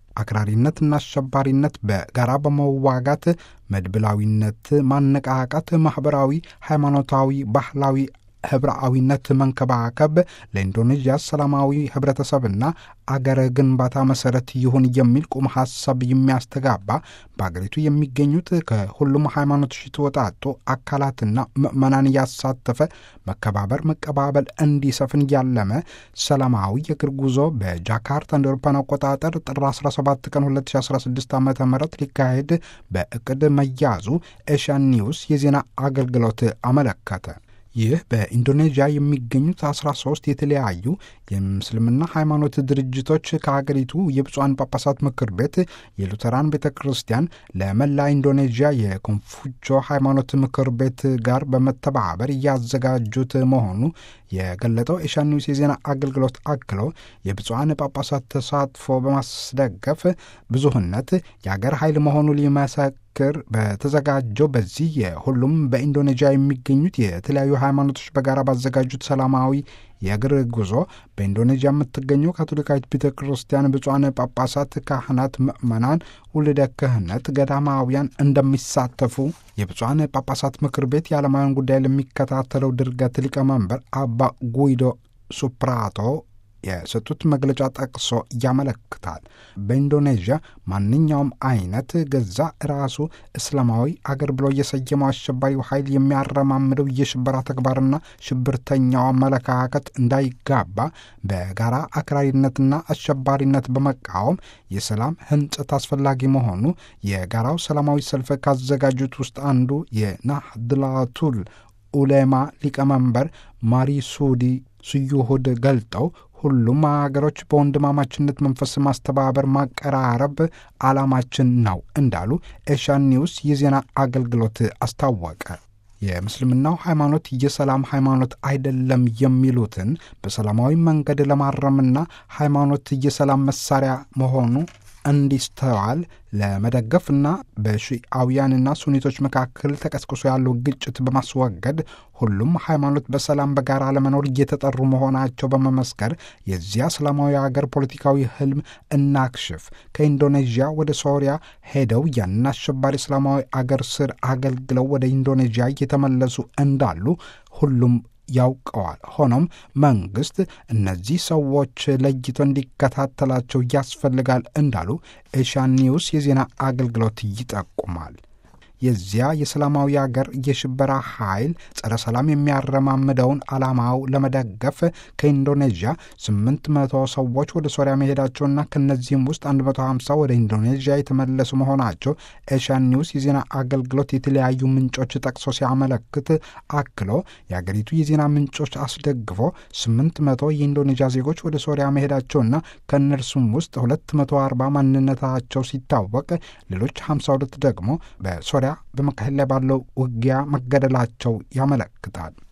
አክራሪነትና አሸባሪነት በጋራ በመዋጋት መድብላዊነት ማነቃቃት፣ ማኅበራዊ፣ ሃይማኖታዊ፣ ባህላዊ ህብረአዊነት መንከባከብ ለኢንዶኔዥያ ሰላማዊ ህብረተሰብና አገረ ግንባታ መሰረት ይሁን የሚል ቁም ሀሳብ የሚያስተጋባ በአገሪቱ የሚገኙት ከሁሉም ሃይማኖቶች የተወጣጡ አካላትና ምዕመናን ያሳተፈ መከባበር፣ መቀባበል እንዲሰፍን ያለመ ሰላማዊ የእግር ጉዞ በጃካርታ እንደ አውሮፓውያን አቆጣጠር ጥር 17 ቀን 2016 ዓ ም ሊካሄድ በእቅድ መያዙ ኤሽያን ኒውስ የዜና አገልግሎት አመለከተ። ይህ በኢንዶኔዥያ የሚገኙት 13 የተለያዩ የምስልምና ሃይማኖት ድርጅቶች ከሀገሪቱ የብፁዓን ጳጳሳት ምክር ቤት፣ የሉተራን ቤተ ክርስቲያን፣ ለመላ ኢንዶኔዥያ የኮንፉቾ ሃይማኖት ምክር ቤት ጋር በመተባበር እያዘጋጁት መሆኑ የገለጠው ኤሽያን ኒውስ የዜና አገልግሎት አክሎ የብፁዓን ጳጳሳት ተሳትፎ በማስደገፍ ብዙህነት የአገር ኃይል መሆኑ ሊመሰክር በተዘጋጀው በዚህ የሁሉም በኢንዶኔዥያ የሚገኙት የተለያዩ ሃይማኖቶች በጋራ ባዘጋጁት ሰላማዊ የእግር ጉዞ በኢንዶኔዥያ የምትገኘው ካቶሊካዊት ቤተ ክርስቲያን ብፁዓን ጳጳሳት፣ ካህናት፣ ምዕመናን፣ ውልደ ክህነት፣ ገዳማውያን እንደሚሳተፉ የብፁዓን ጳጳሳት ምክር ቤት የዓለማውያን ጉዳይ ለሚከታተለው ድርገት ሊቀመንበር አባ ጉይዶ ሱፕራቶ የሰጡት መግለጫ ጠቅሶ ያመለክታል። በኢንዶኔዥያ ማንኛውም አይነት ገዛ ራሱ እስላማዊ አገር ብሎ የሰየመው አሸባሪው ኃይል የሚያረማምደው የሽበራ ተግባርና ሽብርተኛው አመለካከት እንዳይጋባ በጋራ አክራሪነትና አሸባሪነት በመቃወም የሰላም ህንጸት አስፈላጊ መሆኑ የጋራው ሰላማዊ ሰልፍ ካዘጋጁት ውስጥ አንዱ የናህድላቱል ኡሌማ ሊቀመንበር ማሪሱዲ ስዩሁድ ገልጠው ሁሉም ሀገሮች በወንድማማችነት መንፈስ ማስተባበር፣ ማቀራረብ ዓላማችን ነው እንዳሉ ኤሽያን ኒውስ የዜና አገልግሎት አስታወቀ። የምስልምናው ሃይማኖት የሰላም ሃይማኖት አይደለም የሚሉትን በሰላማዊ መንገድ ለማረምና ሃይማኖት የሰላም መሳሪያ መሆኑ እንዲስተዋል ለመደገፍና በሺአውያንና ሱኒቶች መካከል ተቀስቅሶ ያለው ግጭት በማስወገድ ሁሉም ሃይማኖት በሰላም በጋራ ለመኖር እየተጠሩ መሆናቸው በመመስከር የዚያ ሰላማዊ አገር ፖለቲካዊ ህልም እናክሽፍ፣ ከኢንዶኔዥያ ወደ ሶሪያ ሄደው ያንን አሸባሪ እስላማዊ አገር ስር አገልግለው ወደ ኢንዶኔዥያ እየተመለሱ እንዳሉ ሁሉም ያውቀዋል። ሆኖም መንግስት እነዚህ ሰዎች ለይቶ እንዲከታተላቸው ያስፈልጋል እንዳሉ ኤሽያን ኒውስ የዜና አገልግሎት ይጠቁማል። የዚያ የሰላማዊ አገር የሽበራ ኃይል ጸረ ሰላም የሚያረማምደውን ዓላማው ለመደገፍ ከኢንዶኔዥያ 800 ሰዎች ወደ ሶሪያ መሄዳቸውና ከነዚህም ውስጥ 150 ወደ ኢንዶኔዥያ የተመለሱ መሆናቸው ኤሽያን ኒውስ የዜና አገልግሎት የተለያዩ ምንጮች ጠቅሶ ሲያመለክት አክሎ የአገሪቱ የዜና ምንጮች አስደግፎ 800 የኢንዶኔዥያ ዜጎች ወደ ሶሪያ መሄዳቸውና ከእነርሱም ውስጥ 240 ማንነታቸው ሲታወቅ ሌሎች 52 ደግሞ በሶሪያ በመካሄድ ላይ ባለው ውጊያ መገደላቸው ያመለክታል።